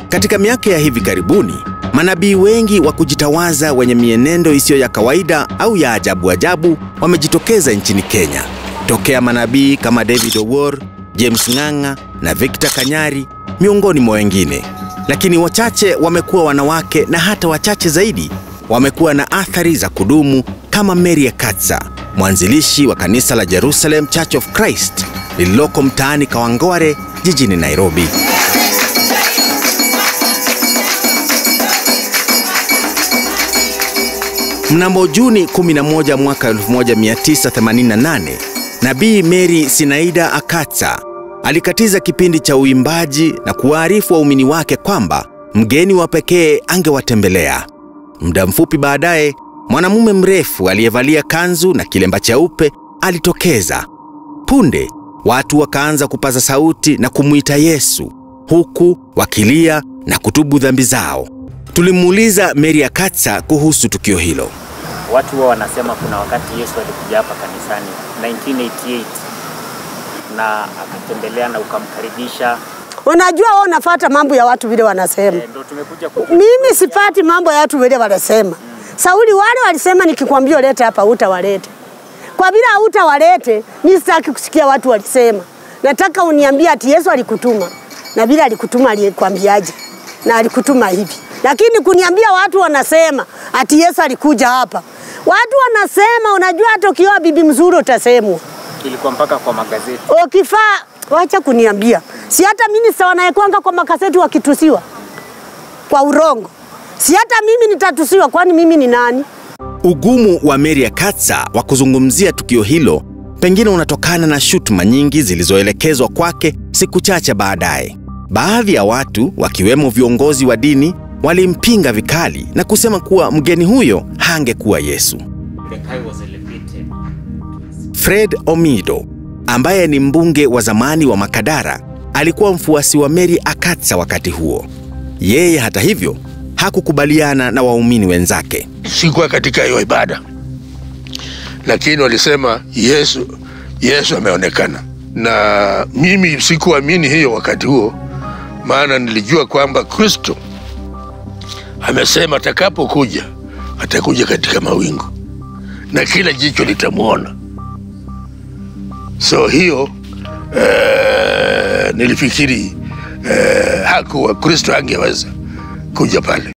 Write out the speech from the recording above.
Katika miaka ya hivi karibuni, manabii wengi wa kujitawaza wenye mienendo isiyo ya kawaida au ya ajabu ajabu wamejitokeza nchini Kenya, tokea manabii kama David Owuor, James Ng'ang'a na Victor Kanyari miongoni mwa wengine. Lakini wachache wamekuwa wanawake na hata wachache zaidi wamekuwa na athari za kudumu kama Mary Ekatsa, mwanzilishi wa kanisa la Jerusalem Church of Christ lililoko mtaani Kawangware jijini Nairobi. Mnamo Juni 11 mwaka 1988, Nabii Mary Sinaida Akatsa alikatiza kipindi cha uimbaji na kuwaarifu waumini wake kwamba mgeni wa pekee angewatembelea. Muda mfupi baadaye, mwanamume mrefu aliyevalia kanzu na kilemba cheupe alitokeza. Punde watu wakaanza kupaza sauti na kumwita Yesu, huku wakilia na kutubu dhambi zao. Tulimuuliza Mary Akatsa kuhusu tukio hilo. Watu huwa wanasema kuna wakati Yesu alikuja hapa kanisani 1988 na akatembelea na ukamkaribisha. Unajua wewe unafuata mambo ya watu vile wanasema. E, ndo tumekuja ku... Mimi sipati mambo ya watu vile wanasema. Sauli wale walisema nikikwambia ulete hapa utawalete. Kwa vile hautawalete, mimi sitaki kusikia watu walisema. Nataka uniambie ati Yesu alikutuma. Na vile alikutuma alikwambiaje? Na alikutuma hivi. Lakini kuniambia watu wanasema ati Yesu alikuja hapa. Watu wanasema, unajua hata ukioa bibi mzuri utasemwa. ilikuwa mpaka kwa magazeti. Ukifaa wacha kuniambia, si hata mimi sawa nayekwanga kwa makaseti wakitusiwa kwa urongo, si hata mimi nitatusiwa, kwani mimi ni nani? Ugumu wa Mary Akatsa wa kuzungumzia tukio hilo pengine unatokana na shutuma nyingi zilizoelekezwa kwake siku chache baadaye. Baadhi ya watu wakiwemo viongozi wa dini walimpinga vikali na kusema kuwa mgeni huyo hangekuwa Yesu. The guy was elevated. Fred Omido ambaye ni mbunge wa zamani wa Makadara alikuwa mfuasi wa Mary Akatsa wakati huo. Yeye hata hivyo hakukubaliana na waumini wenzake. sikuwa katika hiyo ibada, lakini walisema Yesu, Yesu ameonekana, na mimi sikuamini hiyo wakati huo, maana nilijua kwamba Kristo amesema atakapokuja atakuja katika mawingu na kila jicho litamwona. So hiyo eh, nilifikiri eh, hakuwa Kristo angeweza kuja pale.